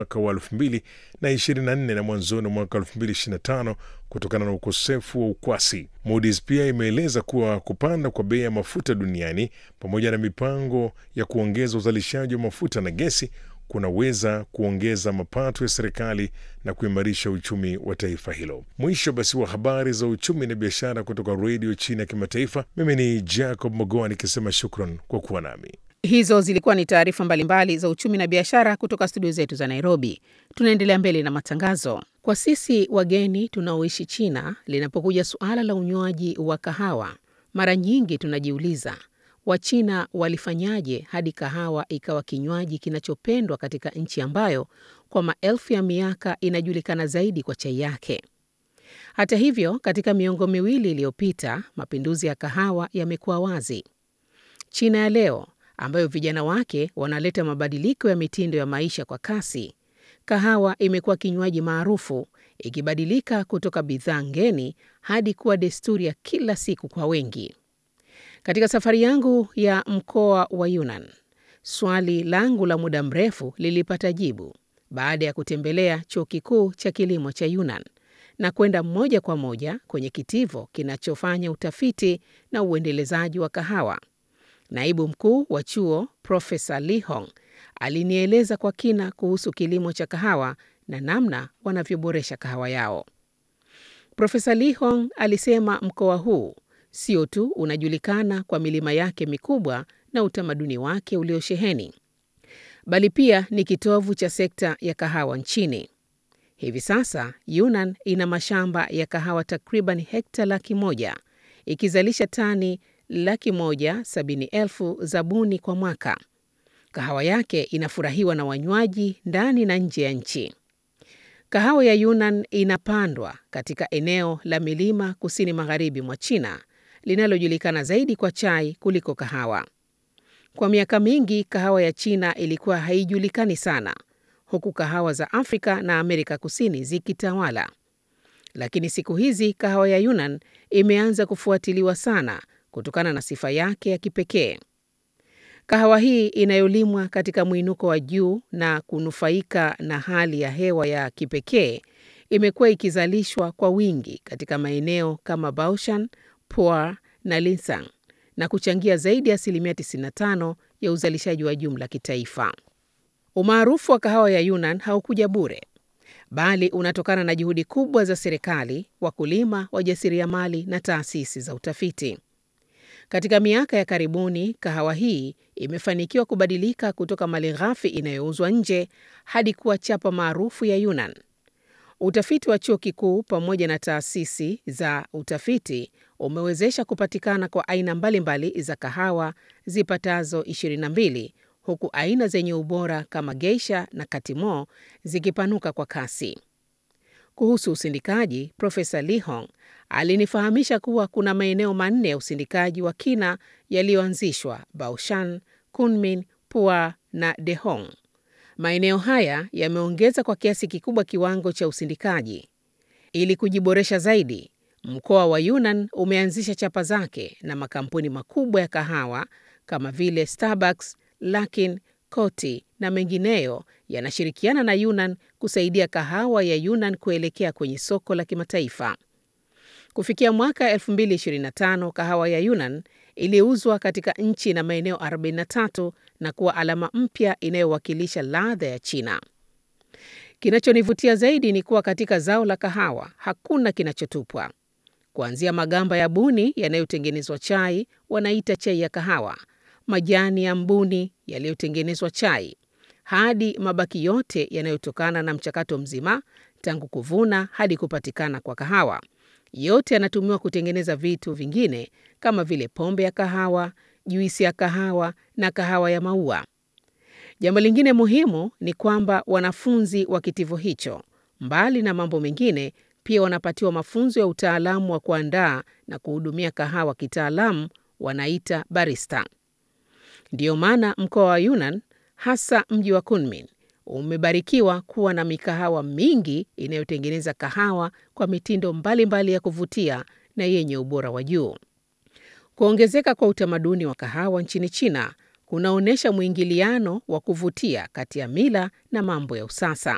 mwaka wa 2024 na mwanzoni mwa mwaka 2025 kutokana na ukosefu wa ukwasi. Moody's pia imeeleza kuwa kupanda kwa bei ya mafuta duniani pamoja na mipango ya kuongeza uzalishaji wa mafuta na gesi kunaweza kuongeza mapato ya serikali na kuimarisha uchumi wa taifa hilo. Mwisho basi wa habari za uchumi na biashara kutoka redio China ya kimataifa. Mimi ni Jacob Mogoa nikisema shukran kwa kuwa nami. Hizo zilikuwa ni taarifa mbalimbali za uchumi na biashara kutoka studio zetu za Nairobi. Tunaendelea mbele na matangazo. Kwa sisi wageni tunaoishi China, linapokuja suala la unywaji wa kahawa, mara nyingi tunajiuliza Wachina walifanyaje hadi kahawa ikawa kinywaji kinachopendwa katika nchi ambayo kwa maelfu ya miaka inajulikana zaidi kwa chai yake. Hata hivyo, katika miongo miwili iliyopita, mapinduzi ya kahawa yamekuwa wazi. China ya leo ambayo vijana wake wanaleta mabadiliko ya mitindo ya maisha kwa kasi, kahawa imekuwa kinywaji maarufu, ikibadilika kutoka bidhaa ngeni hadi kuwa desturi ya kila siku kwa wengi. Katika safari yangu ya mkoa wa Yunnan, swali langu la muda mrefu lilipata jibu baada ya kutembelea chuo kikuu cha kilimo cha Yunnan na kwenda moja kwa moja kwenye kitivo kinachofanya utafiti na uendelezaji wa kahawa. Naibu mkuu wa chuo Profesa Li Hong alinieleza kwa kina kuhusu kilimo cha kahawa na namna wanavyoboresha kahawa yao. Profesa Li Hong alisema mkoa huu sio tu unajulikana kwa milima yake mikubwa na utamaduni wake uliosheheni, bali pia ni kitovu cha sekta ya kahawa nchini. Hivi sasa Yunnan ina mashamba ya kahawa takriban hekta laki moja ikizalisha tani laki moja sabini elfu za buni kwa mwaka. Kahawa yake inafurahiwa na wanywaji ndani na nje ya nchi. Kahawa ya Yunnan inapandwa katika eneo la milima kusini magharibi mwa China linalojulikana zaidi kwa chai kuliko kahawa. Kwa miaka mingi kahawa ya China ilikuwa haijulikani sana, huku kahawa za Afrika na Amerika Kusini zikitawala. Lakini siku hizi kahawa ya Yunnan imeanza kufuatiliwa sana kutokana na sifa yake ya kipekee. Kahawa hii inayolimwa katika mwinuko wa juu na kunufaika na hali ya hewa ya kipekee imekuwa ikizalishwa kwa wingi katika maeneo kama Baoshan, Pu'er na Linsang na kuchangia zaidi ya asilimia 95 ya uzalishaji wa jumla kitaifa. Umaarufu wa kahawa ya Yunnan haukuja bure, bali unatokana na juhudi kubwa za serikali, wakulima, wajasiriamali na taasisi za utafiti. Katika miaka ya karibuni, kahawa hii imefanikiwa kubadilika kutoka malighafi inayouzwa nje hadi kuwa chapa maarufu ya Yunnan. Utafiti wa chuo kikuu pamoja na taasisi za utafiti umewezesha kupatikana kwa aina mbalimbali mbali za kahawa zipatazo 22 huku aina zenye ubora kama Geisha na Katimo zikipanuka kwa kasi. Kuhusu usindikaji, Profesa Li Hong alinifahamisha kuwa kuna maeneo manne ya usindikaji wa kina yaliyoanzishwa: Baoshan, Kunming, Pu'er na Dehong. Maeneo haya yameongeza kwa kiasi kikubwa kiwango cha usindikaji. Ili kujiboresha zaidi, mkoa wa Yunnan umeanzisha chapa zake na makampuni makubwa ya kahawa kama vile Starbucks, Luckin, Coty na mengineyo yanashirikiana na Yunnan kusaidia kahawa ya Yunnan kuelekea kwenye soko la kimataifa. Kufikia mwaka 2025, kahawa ya Yunnan iliuzwa katika nchi na maeneo 43 na kuwa alama mpya inayowakilisha ladha ya China. Kinachonivutia zaidi ni kuwa katika zao la kahawa hakuna kinachotupwa. Kuanzia magamba ya buni yanayotengenezwa chai, wanaita chai ya kahawa, majani ya mbuni yaliyotengenezwa chai, hadi mabaki yote yanayotokana na mchakato mzima tangu kuvuna hadi kupatikana kwa kahawa. Yote yanatumiwa kutengeneza vitu vingine kama vile pombe ya kahawa, juisi ya kahawa na kahawa ya maua. Jambo lingine muhimu ni kwamba wanafunzi wa kitivo hicho, mbali na mambo mengine, pia wanapatiwa mafunzo ya utaalamu wa kuandaa na kuhudumia kahawa kitaalamu, wanaita barista. Ndiyo maana mkoa wa Yunnan, hasa mji wa Kunming, umebarikiwa kuwa na mikahawa mingi inayotengeneza kahawa kwa mitindo mbalimbali mbali ya kuvutia na yenye ubora wa juu. Kuongezeka kwa utamaduni wa kahawa nchini China kunaonyesha mwingiliano wa kuvutia kati ya mila na mambo ya usasa.